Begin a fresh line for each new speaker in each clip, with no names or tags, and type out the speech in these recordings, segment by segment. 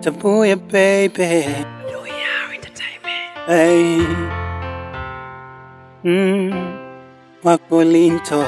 Tabuya baby. Hey. Mm. Wakolinto.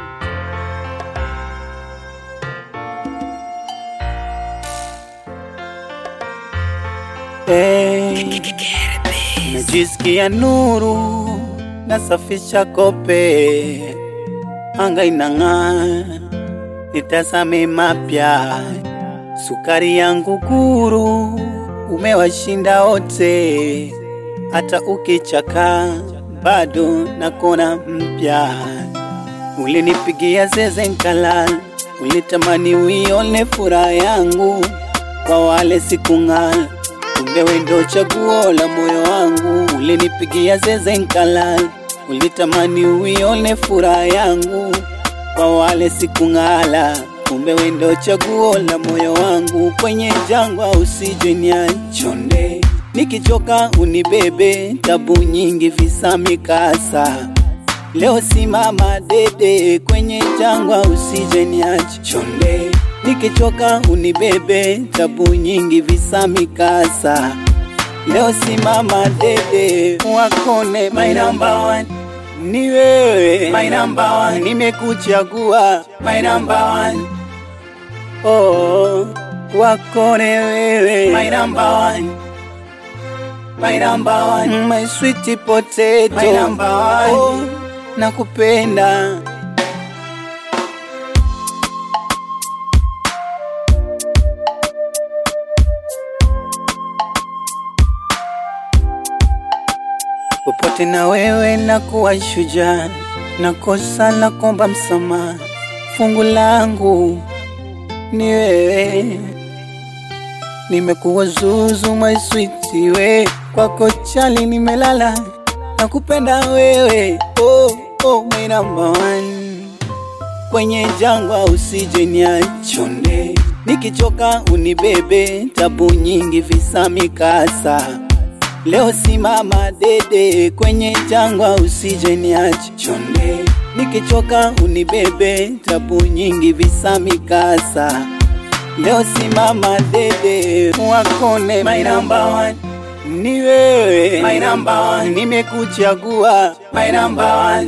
Hey. Najisikia nuru, nasafisha kope, anga inang'aa, nitazame mapya, sukari yangu guru, umewashinda wote, hata ukichaka bado nakona mpya. Ulinipigia zeze nkala, ulitamani uione furaha yangu, kwa wale sikung'ala kumbe wewe ndo chaguo la moyo wangu. Ulinipigia zeze nkala, ulitamani uione furaha yangu, kwa wale sikung'ala. Kumbe wewe ndo chaguo la moyo wangu, kwenye jangwa usije niachonde, nikichoka unibebe, tabu nyingi visa mikasa Leo simama dede kwenye jangwa, usije niache chonde, nikichoka unibebe, tabu nyingi visa mikasa. Leo simama dede, wakone my number one ni wewe, my number one, nimekuchagua my number one. Oh, wakone wewe, my number one. My number one, my sweet potato, my number one. Oh, nakupenda popote na wewe na kuwa shujaa, nakosa la kuomba msamaha, fungu langu ni wewe, nimekuwa zuzu my sweet we, kwako chali nimelala, nakupenda wewe, oh, oh, my number one kwenye jangwa usije niachonde, nikichoka unibebe, tabu nyingi visa mikasa. Leo simama dede kwenye jangwa usije niache chonde, nikichoka unibebe, tabu nyingi visa mikasa. Leo simama dede, wakone my number one ni wewe, my number one, nimekuchagua my number one.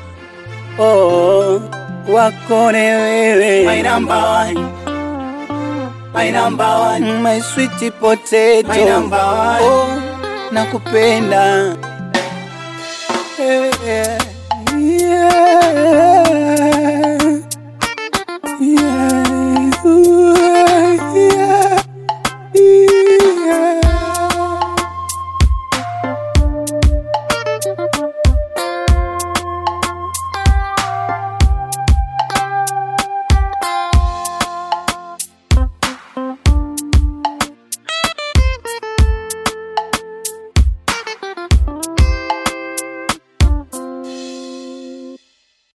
Oh, wakone wewe my number one my number one my sweet potato my number one oh, nakupenda hey, yeah.